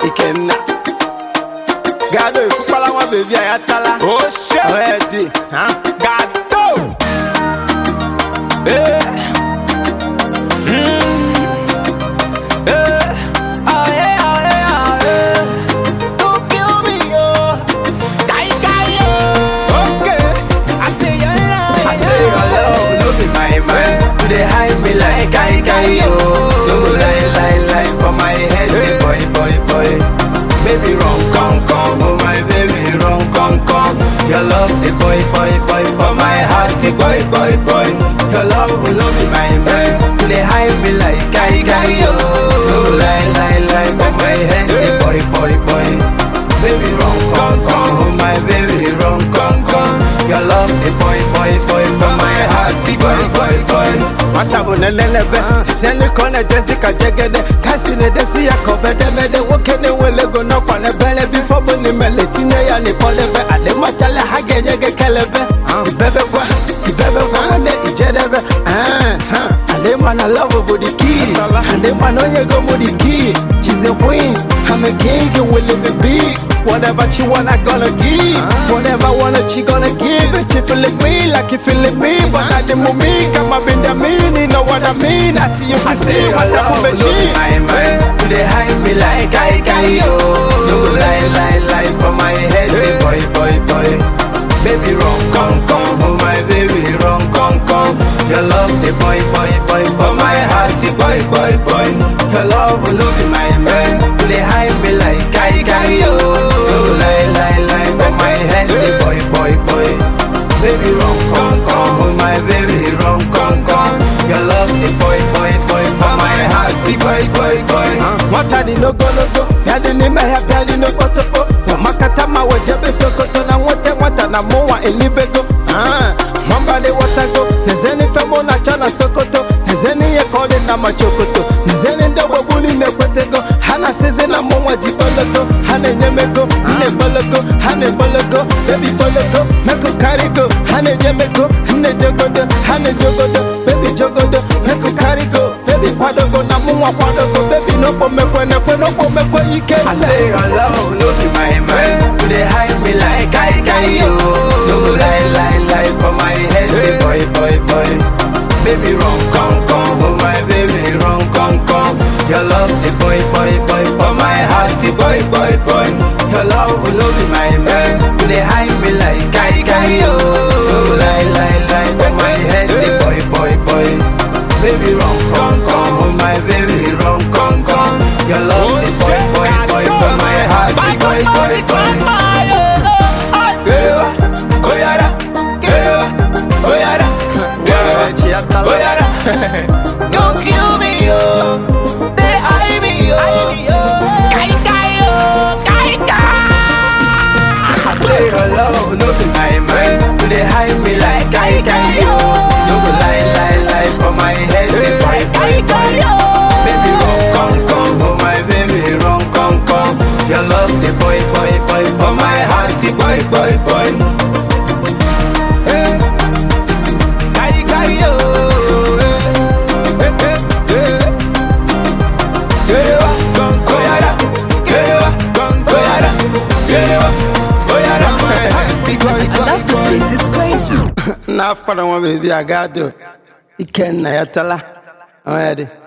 Ikenna. Gado ikupala wa baby ayatala. Oh shit, Already, huh? gato. Eh. Mm. Eh. Ah, eh, ah, eh, ah, eh. Don't kill me, oh. Die, die, oh. Okay. I say your lie. I say your love, no be my mind. You dey hide me like I can yo. No go lie, lie, lie for my head, hey. boy, boy, boy. Baby, run, come, come, oh my baby, run, come, come. Your love, the boy, boy, boy, for my heart, the boy, boy, boy. Your love will no be my mind. You dey hide me like I can yo. No go lie, lie, lie for my head, the boy, boy, boy. Baby, run, come, come, oh my baby, run, come, come. Your love, the boy, boy, boy, for my heart, the boy, boy, boy. Matabu nelelebe, seni kone Jessica jegede, kasi ne desi ya kobede mede, woke ne welego no kwane bele, before boni mele, tine ya ni polebe, ale machale hage nyege kelebe, ibebe kwa, ibebe kwa wane ijedebe, ah, ah. Ale man love body key, ale man onye go body key, she's a queen, I'm a king, you will live it big, whatever she want I gonna give, whatever wanna she gonna give, she feeling me like you feeling me, but I didn't move me, come up in the meaning, know what I mean, I see you, I see what I put me my mind, you dey hide me like I can yo, no go lie, lie, lie for my head, hey. boy, boy, boy, baby run, come, come, oh my baby run, come, come, your love the boy, boy, boy, for my heart, the boy, boy, boy, your love will no be my man, you dey hide me like I can yo, no go lie, lie, lie for my head, the boy, boy, boy, baby run, come, come, oh my baby run, come, come, your love the boy, boy, boy, for my heart, the boy, boy, boy. Nwata dị n'ogologo, ya dị n'ime ya bịa dị n'okpotokpo Nwamakata ma wejebe sokoto na nwote nwata na mụnwa elibego Ah, Nwamba dị wọtago, nezeni ife mụ na-achọ na sokoto Nezeni ihe ka ọ dị na machokoto Nezeni ndị ogbogbu niile ekwetego Ha na-asịzi na mụnwa ji bologo Ha na-enye m ego, m na-ebologo Ha na-ebologo, baby bologo Meko karigo, ha na-eje meko M na-ejegodo, ha na-ejegodo Baby jogodo, meko karigo Baby kwadogo na mụnwa kwadogo Baby n'okpo mekwe nekwe n'okpo mekwe ike I say your love no be my mind You dey hide me like I can yo No go lie lie lie for my head hey. boy boy boy Baby run come come oh my baby run come come Your love the boy boy boy for my heart the boy boy boy Your love will no be my mind You dey hide me like I can yo No go lie lie lie for my head the boy boy boy Baby run come come oh my baby run come come Your love the boy boy boy for my heart the boy boy boy Gerewa, oyara, gerewa, oyara, gerewa, oyara. Don't kill me, oh. They hide me, oh. Kai, kai, oh. Kai, kai. I say hello, no be my mind. You dey hide me like I can yo. No go lie, lie, lie for my head. Hey, boy, boy, boy. Baby, run, come, come, oh my baby, run, come, come. Your love, the boy, boy, boy, for my heart, the boy, boy, boy. Hey, kai, kai, yo. Hey, hey, hey, hey. Gerewa, oyara, gerewa, oyara, gerewa, oyara. I love this beat, it's crazy. na fara wọn bèbí àgádò ikenna ya tala ọ̀hún ẹ̀ dì.